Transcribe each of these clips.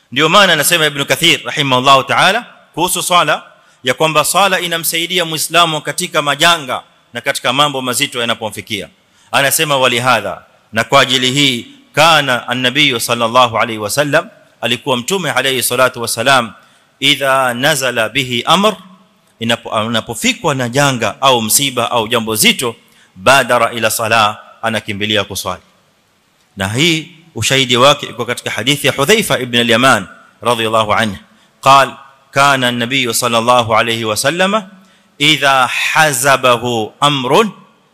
ndio maana anasema ibn kathir rahimahullah ta'ala kuhusu swala ya kwamba swala inamsaidia muislamu katika majanga na katika mambo mazito yanapomfikia anasema walihadha na kwa ajili hii kana an-nabiy sallallahu alayhi wasallam alikuwa mtume alayhi salatu wasalam idha nazala bihi amr inapofikwa na janga au msiba au jambo zito badara ila sala anakimbilia kuswali na hii ushahidi wake iko katika hadithi ya Hudhaifa ibn al-Yaman radhiyallahu anhu قال كان النبي صلى الله عليه وسلم اذا حزبه امر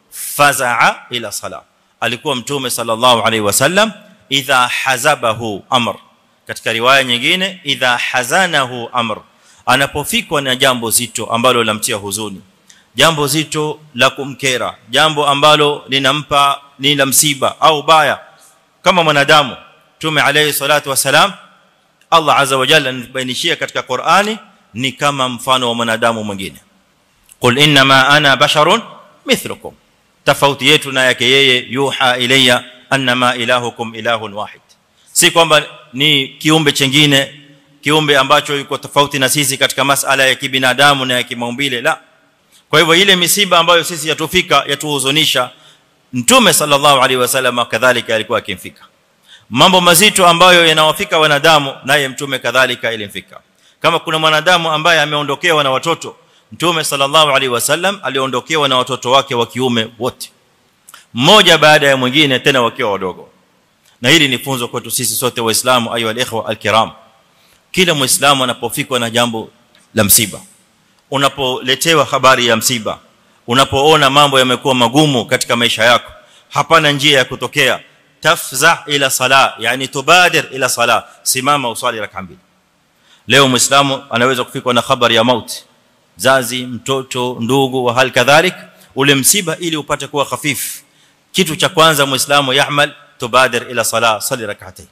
فزع الى الصلاه alikuwa mtume sallallahu alayhi wasallam idha hazabahu amr katika riwaya nyingine idha hazanahu amr anapofikwa na jambo zito ambalo lamtia huzuni jambo zito la kumkera jambo ambalo linampa ni la msiba au baya kama mwanadamu tume alayhi salatu wasalam Allah azza wa jalla anabainishia katika Qur'ani ni kama mfano wa mwanadamu mwingine qul inma ana basharun mithlukum tofauti yetu na yake yeye yuha ilayya annama ilahukum ilahun wahid si kwamba ni kiumbe chengine kiumbe ambacho yuko tofauti na sisi katika masala ya kibinadamu na ya kimaumbile la kwa hivyo ile misiba ambayo sisi yatufika yatuhuzunisha mtume sallallahu alaihi wasallam kadhalika alikuwa akimfika mambo mazito ambayo yanawafika wanadamu naye mtume kadhalika ilimfika kama kuna mwanadamu ambaye ameondokewa na watoto mtume sallallahu alaihi wasallam aliondokewa na watoto wake wa kiume wote mmoja baada ya mwingine tena wakiwa wadogo na hili ni funzo kwetu sisi sote waislamu ayu alikhwa alkiram kila muislamu anapofikwa na jambo la msiba unapoletewa habari ya msiba unapoona mambo yamekuwa magumu katika maisha yako hapana njia ya kutokea tafza ila sala yani tubadir ila sala simama usali rak'a mbili leo muislamu anaweza kufikwa na habari ya mauti zazi mtoto ndugu wa hal kadhalik ule msiba ili upate kuwa khafif kitu cha kwanza muislamu yahmal tubadir ila sala sali rak'atayn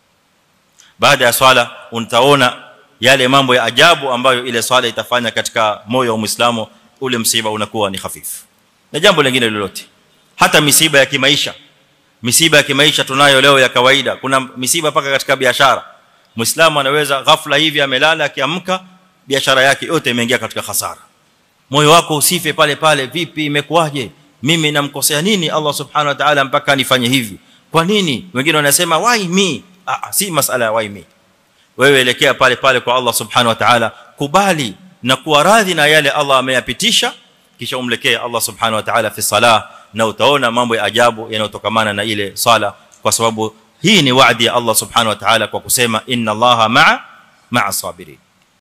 baada ya swala utaona yale mambo ya ajabu ambayo ile swala itafanya katika moyo wa muislamu ule msiba unakuwa ni hafifu na jambo lingine lolote hata misiba ya kimaisha misiba ya kimaisha tunayo leo ya kawaida kuna misiba paka katika biashara muislamu anaweza ghafla hivi amelala akiamka biashara yake yote imeingia katika hasara moyo wako usife pale pale vipi imekuwaje mimi namkosea nini Allah subhanahu wa ta'ala mpaka nifanye hivi kwa nini wengine wanasema why me ah si masala ya why me wewe elekea pale pale kwa Allah subhanahu wa ta'ala kubali na kuwa radhi na yale Allah ameyapitisha kisha umlekee Allah subhanahu wa ta'ala fi salah na utaona mambo ya ajabu yanayotokamana na ile sala kwa sababu hii ni waadi ya Allah subhanahu wa ta'ala kwa kusema inna Allaha ma'a ma'a sabirin